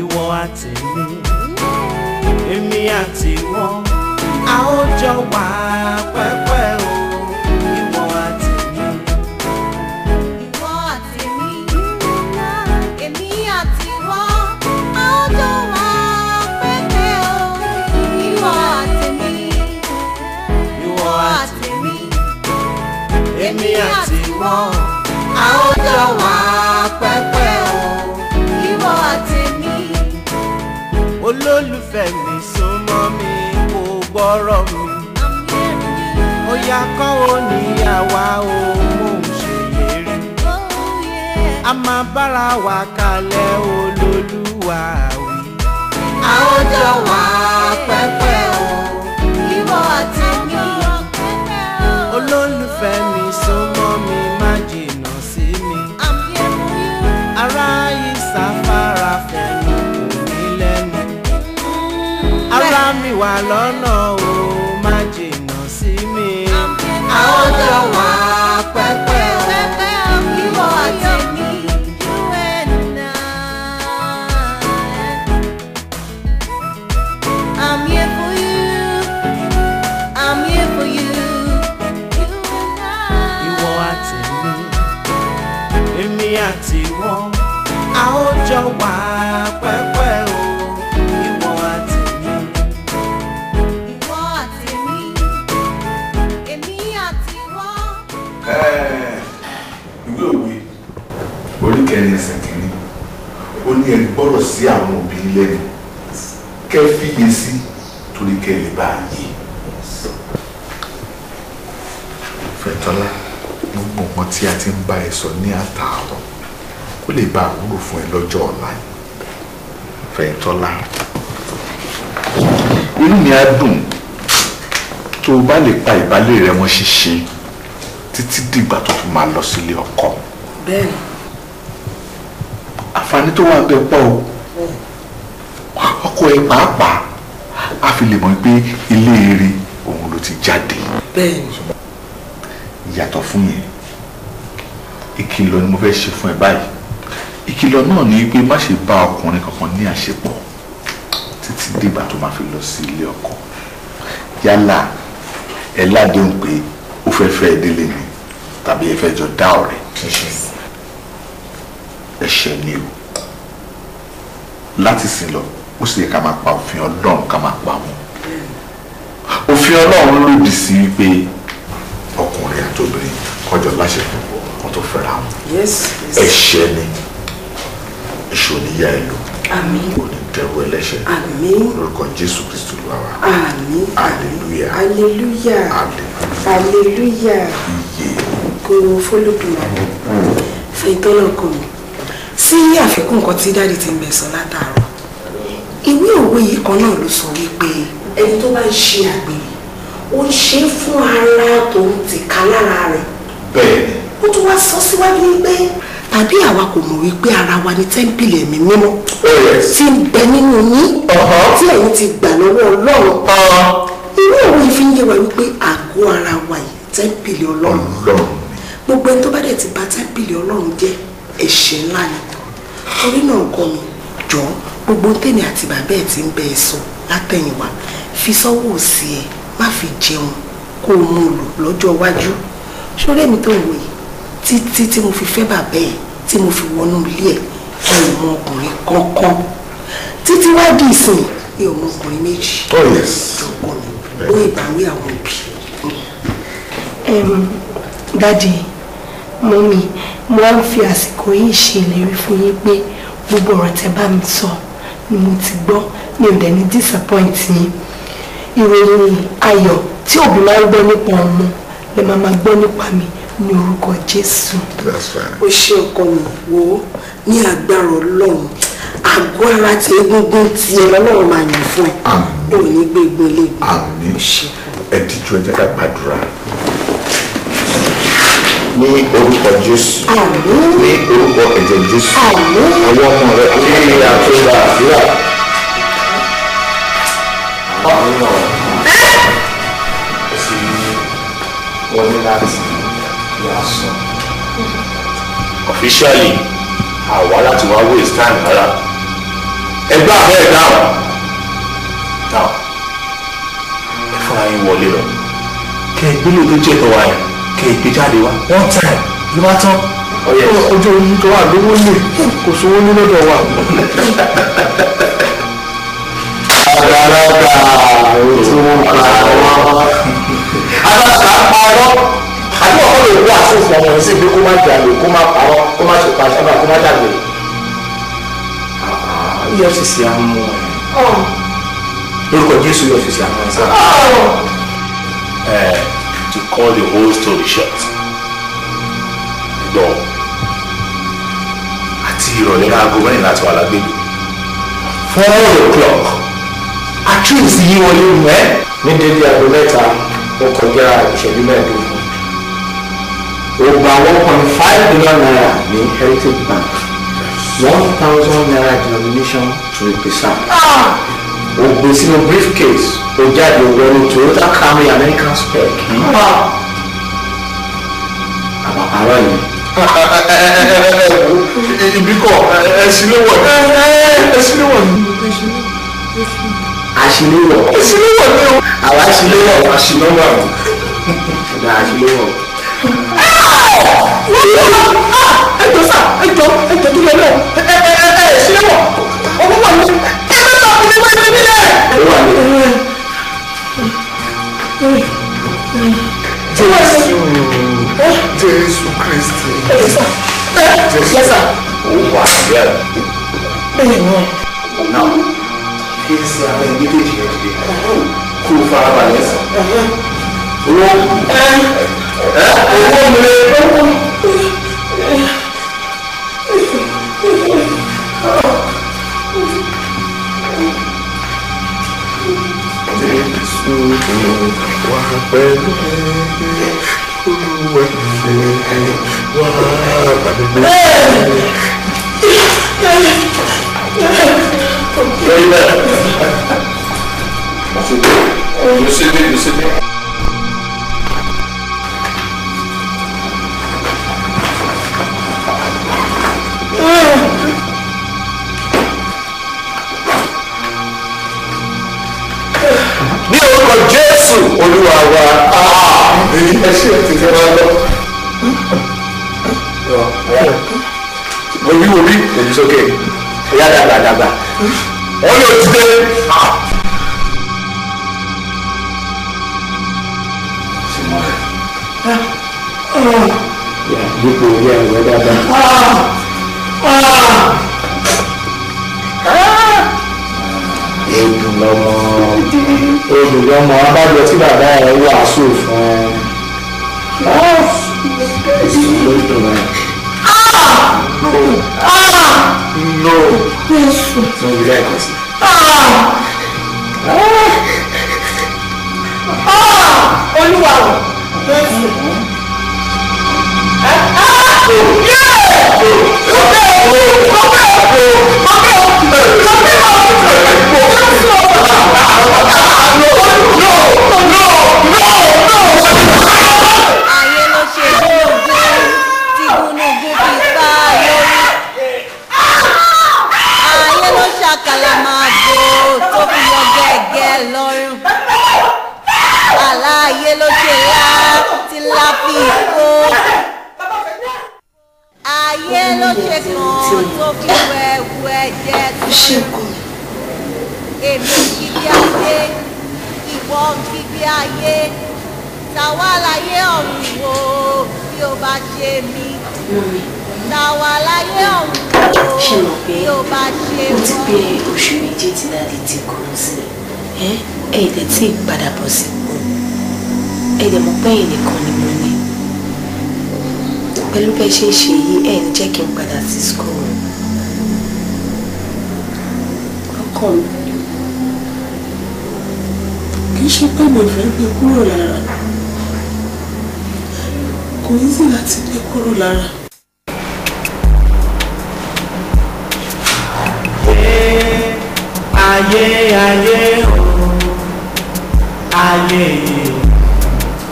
ìwọ àtèmi èmi àti wọn a ó jọ wà pẹ́pẹ́ o ìwọ àtèmi Ìwọ àti mi, èmi àti wọ́n, a ó jọ wà pẹ́pẹ́ o. Ìwọ àti mi, ìwọ àti àti mi, èmi àti wọn a ó jọ wà pẹ́pẹ́ o ìwọ àti mi. olólùfẹ́ mi súnmọ́ mi kò gbọ́rọ̀ mi I'm hearing you. ó yá kọ́wọ́ níyàwá o mò ń ṣèlérí Oh yeah. a máa bára wa kalẹ̀ olólùwà wí. a ó jọ wà pẹ́pẹ́ o Ìwọ àti mi. olólùfẹ́ mi súnmọ́ mi má jìnnà sí mi I'm here for you. ara ìsáfárá fẹ̀yìn kò ní lẹ́nu ara mi wà lọ́nà o má jìnnà sí mi a ó jọ wà pẹ́pẹ́ o Ìwọ àti mi. You and I. I'm here for you. I'm here for you. You and I. ìwọ àti mi èmi àti wọn a ó jọ wà pẹ́pẹ́ o ìwọ àti mi. Ìwọ àti mi. Èmi àti wọ́n. ìwé òwe orí kẹrin ẹsẹ̀ kìíní ó ní ẹ gbọ́rọ̀ sí àwọn òbí lẹ́nu kẹ́ fìyè sí torí kẹ́ lè bá a yé. fẹ̀tọ́lá gbogbo nǹkan tí a ti ń bá ẹ sọ ní àtàárọ̀ kó lè bá a wúlò fún ẹ lọ́jọ́ ọ̀la fẹ̀tọ́lá inú mi á dùn tó o bá lè pa ìbálẹ̀ rẹ mọ́ ṣíṣe títí dìgbà tó fi máa lọ sílé ọkọ bẹ́ẹ̀ni àǹfààní tó wà bẹ́ẹ̀ pọ̀ o ọkọ ẹ pàápàá a fi lè mọ̀ pé ilé eré òun ló ti jáde bẹ́ẹ̀ni yàtọ̀ fún yẹn ìkìlọ̀ ni mo fẹ́ ṣe fún ẹ báyìí ìkìlọ̀ náà ni pé má ṣe bá ọkùnrin kankan ní àṣepọ̀ títí dìgbà tó máa fi lọ sí ilé ọkọ yálà ẹ ládéhùn pé ó fẹ́ fẹ́ ẹ délé ni tàbí ẹ fẹ́ jọ dá ọ̀rẹ́ ẹ̀ṣẹ̀ ni o láti sìn lọ ó sì yẹ ká máa pa òfin ọlọ́run ká máa pa wọn òfin ọlọ́run lòdì sí wípé ọkùnrin àtobìnrin kọjọ láṣepọ̀ wọn tó fẹ́ra wọn yes yes ẹ̀ṣẹ̀ ni èṣù oníyà ẹ lò àmín kò ní dẹrù ẹlẹ́ṣẹ̀ àmín lórúkọ jésù kristu ló wà wá àmín hallelujah hallelujah hallelujah hallelujah iye kò fọlọ́dúnrún fẹ̀yìntọ́lọ́ ọkọ mi sí àfikún nǹkan tí dáàdi ti ń bẹ̀ sọ látàárọ̀ ìwé òwe yìí kan náà ló sọ wípé ẹni tó bá ń ṣe àgbèrè ó ń ṣe é fún ara tó ń tìka lára rẹ̀ bẹ́ẹ̀ ni ó tún wá sọ síwájú wípé tàbí àwa kò mọ̀ wípé ara wa ní tẹ́ḿpìlì ẹ̀mí mímọ́ oh yes tí ń bẹ nínú yín Uh-huh. tí ẹ̀yin ti gbà lọ́wọ́ ọlọ́run irú òwe yìí fi ń yé wa wípé àgọ́ ara wa yìí tẹ́ḿpìlì ọlọ́run ọlọ́run ni gbogbo ẹni tó bá dẹ̀ ti bà tẹ́ḿpìlì ọlọ́run jẹ́ ẹ̀ṣẹ̀ ńlá ni torí náà kọ́ mi jọ gbogbo tèmi àti bàbá ẹ̀ ti ń bẹ ẹ sọ látẹ̀yìnwá fi sọ́wọ́ òsì ẹ̀ má fi jẹun kó o mú un lò lọ́jọ́ iwájú ṣọlá èmi tó ń wò yìí títí tí mo fi fẹ́ bàbá ẹ̀ tí mo fi wọnú ilé ẹ̀ kí n mọ ọkùnrin kankan títí wá di ìsìn mi ò mọ ọkùnrin méjì oh yes jọ̀pọ̀ mi ó ìbáwí àwọn òbí. um, dadi mọ́mí mo wá ń fi àsìkò yìí ṣe ìlérí fún yín pé gbogbo ọ̀rọ̀ tẹ́ bá mi sọ ni mo ti gbọ́ mi ò dẹ̀ ní disappoint yín ìròyìn ayọ̀ tí òbí máa ń gbọ́ nípa ọmọ lè máa máa gbọ́ nípa mi ní orúkọ jésù that's fine ó ṣe ọkọ mi wò ó ní agbára ọlọ́run àgọ́ ara tí egungun ti ẹ lọ́lọ́run máa yàn fún ẹ Àmín. ò ní gbé egun eléegun àmín ó ṣe ẹ díjú ẹ jẹ́ ká gbàdúrà ní orúkọ jésù àmín ní orúkọ ẹ̀jẹ̀ jésù Àmín. àwọn ọmọ rẹ kí àtúndà àdúrà. sí wọn ní láti yà sọ. officially àwa láti wá waste time rárá ẹgbẹ́ àbẹ́ ẹ̀ dáhùn dáhùn ẹ fúnra yín wọlé lọ kẹ ẹ gbélé tó jẹ́ tọ́wọ́ yẹn kẹ ẹ gbé jáde wá one time ló bá tán ojú ojú tó wà lówó lè kò sówó ní lọ́dọ̀ wa. àgbàlagbà òtún wọn kà wọ́n. alága parọ́ àbí ọkọ lè wá àfọ̀fọ̀ ọmọ sí pé kó má jalè kó má parọ́ kó má ṣe pa sábà kó má dàgbé. efcc á mú ẹ lórúkọ jésù efcc á mú ẹ sáà. to call the whole story short gbọ́ àti ìrọ̀lẹ́ aago mẹ́rin láti wà lágbègbè four o'clock accuse yí wọlé mú ẹ. ní dédé aago mẹ́ta ó kọjá ìṣẹ́jú mẹ́ẹ̀ẹ́dógún ó gba one point five million naira ní heritage bank one thousand naira denomination to be precise. ó gbé sínú briefcase ó jáde wọnú toyota camry american spec. àbàbàrà yìí ibi kọ ẹsìléwọ ẹsìléwọ ni. àṣìléwọ àṣìléwọ ni o. àwọn àṣìléwọ àṣìléwọ ni. ọ̀dà àṣìléwọ. ẹjọ sá ẹjọ ẹjọ tó lọ náà ẹ ẹ ẹ ẹ ṣíléwọ ọmọ wà ní. ẹ bẹ bá ọkùnrin wá ẹgbẹ nílẹ̀. ẹ wà ní. jésù jésù kristi. Yes, sir. Ó wà bẹ́ẹ̀. Bẹ́ẹ̀ ni. Náà kí n ṣe àwọn ẹbí kejì yẹn dìde. Kó o fara balẹ̀ sàn. Owó ẹ owó mi lè owó. Jésù wà pẹ̀lú olúwa wà pẹ̀lú mi. Very well. You see me, you see me. Ní orúkọ Jésù Olúwa wa, ẹ ṣe tètè máa lọ. Mo rí wo bí èyí sókè, ìyá dàgbà dàgbà. Wọ́n yóò ti dé. Dípò orí ẹ̀rọ dáadáa. Èdùn lọmọ Èdùn lọmọ abájọ tí bàbá ẹ wàásù fún ẹ. Lódùn náà. No. Jésù. Mo rí lẹ́ẹ̀kan sí. olúwa o jésù. ayé ló ṣe gúnugún tí gúnugún fi pa lórí. ayé ló ṣàkàlàmàgbò tó fi yọ gẹ́gẹ́ lọ́rùn. aláyé ló ṣe lá tí lá fi kó. ayé ló ṣe kàn tó fi wẹ̀wù ẹ̀jẹ̀ tó ṣe nǹkan mi. èmi kíbi ayé ìwọ kíbi ayé tàwa láyé ọ̀run wo bí o bá ṣe mí mọ́mi tàwa láyé ọ̀run wo ṣe mọ̀ pé bí o bá ṣe ó ti wọ́n. pé oṣù méjì tí dáàdi ti kú sí ẹ ẹ dẹ̀ tí ì padà bọ̀ sípò ẹ dẹ̀ mọ̀ pé ẹ̀yin nìkan ni mo ní pẹ̀lú bẹ́ẹ̀ ṣe ń ṣe yìí ẹ̀ ń jẹ́ kí n padà sí school ọkọ mi kì í ṣe pé mo fẹ́ gbé kúrò lára kò í sì láti gbé kúrò lára. ayé ayé o ayé yìí